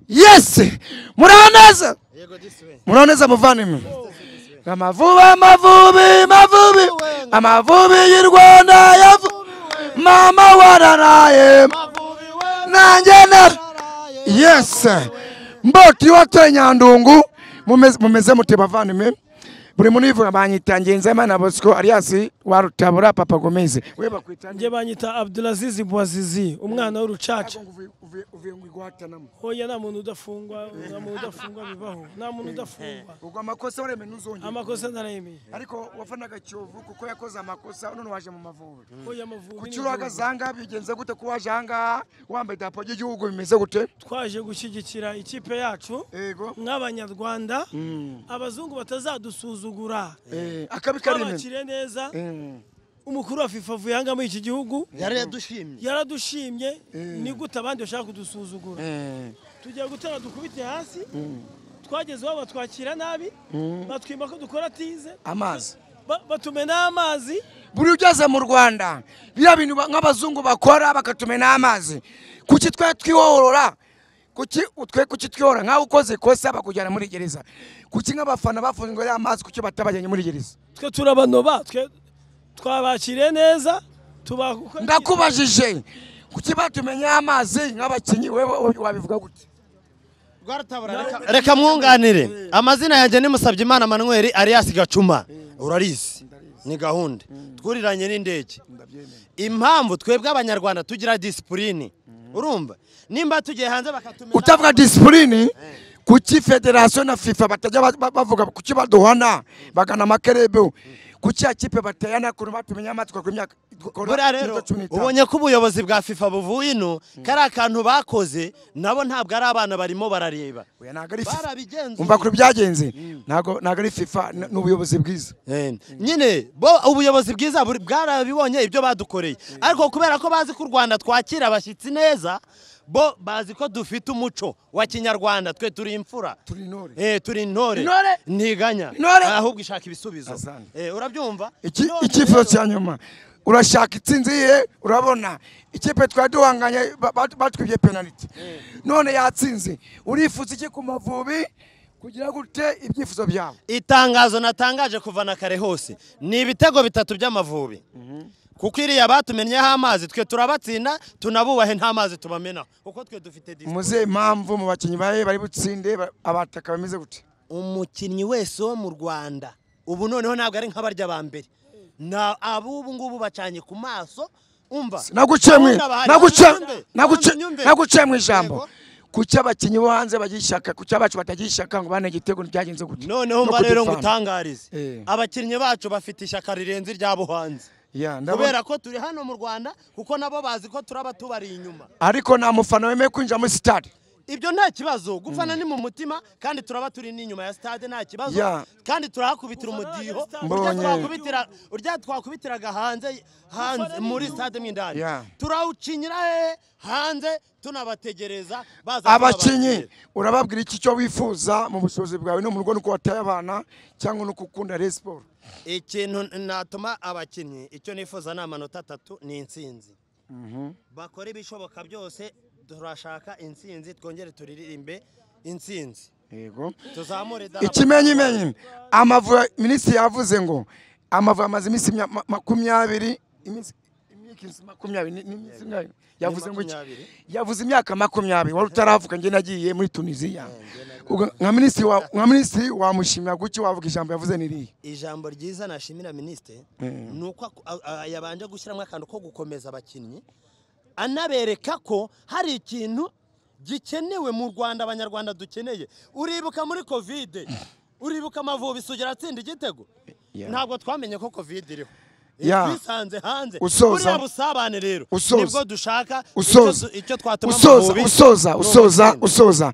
yesi muraho neza muraho neza muvandimwe amavubi amavubi mavubi amavubi y'u rwanda yavu mama wararaye nanjye nara yesi mboti watoye nyandungu mumeze- mumeze mute bavandimwe buri muntu yivuga banyita ngenzemana bosco alias warutabura papa gomeze we bakwita njye banyita abdulaziz bwazizi umwana w'urucaca uvuye ngo igwatanamo hoya nta muntu udafungwa nta muntu udafungwa bibaho nta muntu udafungwa ubwo amakosa waremeye ntuzongere amakosa ntarayemeye ariko wafanaga kiyovu kuko yakoze amakosa none waje mu mavubi hoya amavubi kuki ni urahagaze ibihugu. ahangaha bigenze gute ko waje ahangaha wambaye idarapo ry'igihugu bimeze gute twaje gushyigikira ikipe yacu yego nk'abanyarwanda abazungu batazadusuzugura Eh, akabi karime twabakire neza Eh, umukuru wa fifa avuye ahangaha muri iki gihugu yari yadushimye yaradushimye ni gute abandi bashaka kudusuzugura eh, tugiye gutera dukubite hasi twageze aho batwakira nabi batwima ko dukora tize amazi Ba- batumenaho amazi buri ugeze mu rwanda biriya bintu ba- nk'abazungu bakora bakatumena amazi kuki twe twihorora kuki utwe kuki twihora nkaho ukoze ikosa bakujyana muri gereza kuki nk'abafana bafunzwe ariya mazi kuki batabajyanye muri gereza twe turabanoba twe twabakiriye neza tubaha uko- ndakubajije kuki batumenya amazi nk'abakinnyi wewe wabivuga gute reka mwunganire amazina yanjye ni Musabyimana manweri alias gacuma urarizi ni gahunda twuriranye n'indege impamvu twebwe abanyarwanda tugira disipurine urumva nimba tugiye hanze bakatumena utavuga disipurine kuki federasiyo na fifa batajya ba- ba- bavuga kuki baduhana bagana amakerebe kuki akipe batayana ukuntu batumenya amazi twakora imyaka buriya rero ubonye ko ubuyobozi bwa fifa buvuye ino kari akantu bakoze nabo ntabwo ari abana barimo barareba Barabigenzuye. umva kuri byagenze ntago ntago ari fifa n- ni ubuyobozi bwiza Eh, nyine bo ubuyobozi bwiza buri- bwarabibonye ibyo badukoreye ariko kubera ko bazi ko u rwanda twakira abashyitsi neza bo bazi ko dufite umuco wa kinyarwanda twe turi imfura turi intore Eh, turi intore Intore? ntiganya Intore? ahubwo ishaka ibisubizo Asante. Eh, urabyumva Iki- None icyifuzo rero- cya nyuma urashaka intsinzi ye urabona ikipe twari duhanganye ba- ba- batwibye penaliti none yatsinze urifuza iki ku mavubi kugira gute ibyifuzo byawe itangazo natangaje kuva na kare hose ni ibitego bitatu by'amavubi kuko iriya batumenyeho amazi twe turabatsinda tunabubahe nta mazi tubamenaho kuko twe dufite disipurine. muze impamvu mu bakinnyi bawe bari butsinde ba- abataka bameze gute umukinnyi wese wo mu rwanda ubu noneho ntabwo ari nk'abarya ba mbere na ab'ubu ngubu bacanye ku maso umva naguciye mu Abana bahari. naguciye Nyumve, naguciye nyumve. naguciye mu ijambo Yego. kuki abakinnyi bo hanze bagira ishaka kuki abacu batagira ishaka ngo bane igitego ntibyagenze gute noneho No mba rero kudupfana. ngutangarize Eh. abakinnyi bacu bafite ishyaka rirenze irya buhanzi Ya, ndabona- kubera ko turi hano mu rwanda kuko nabo bazi ko turaba tubari inyuma ariko nta mufana wemeye kwinjira muri sitade ibyo nta kibazo gufana ni mu mutima kandi turaba turi n'inyuma ya stade nta kibazo Ya. kandi turahakubitira umudiho urya Mbonye. twakubitira- urya twakubitiraga hanze hanze muri stade mu indani Ya. turawucinyira hehe hanze tunabategereza baza abakinnyi kubabakira. urababwira iki cyo wifuza mu bushobozi bwawe no mu rugo nuko wataye abana cyangwa nuko ukunda Rayon siporo ikintu natuma abakinnyi icyo nifuza ni amanota atatu ni insinzi bakora ibishoboka byose turashaka insinzi twongere turirimbe insinzi yego tuzamure idarapo. ikimenyimenyi amavubi minisitiri yavuze ngo amavubi amaze iminsi mya- ma- makumyabiri iminsi iminsi makumyabiri ni- ni iminsi ingahe? yavuze ngo iki? makumyabiri. yavuze imyaka makumyabiri wari utaravuga njye nagiye muri tunisiya Ubwo nka minisitiri wa- nka minisitiri wamushimira guki wavuga ijambo yavuze niriya ijambo ryiza nashimira minisitiri ni uko aku- a- a- yabanje gushyiramo akantu ko gukomeza abakinnyi anabereka ko hari ikintu gikenewe mu rwanda abanyarwanda dukeneye uribuka muri kovide uribuka amavubi sugira atsinda igitego Yeah. ntabwo twamenye ko kovide iriho Yeah. twisanze hanze Usoza. buriya busabane rero Usoza. nibwo dushaka icyo usoza du- icyo twatuma usoza amavubi usoza usoza usoza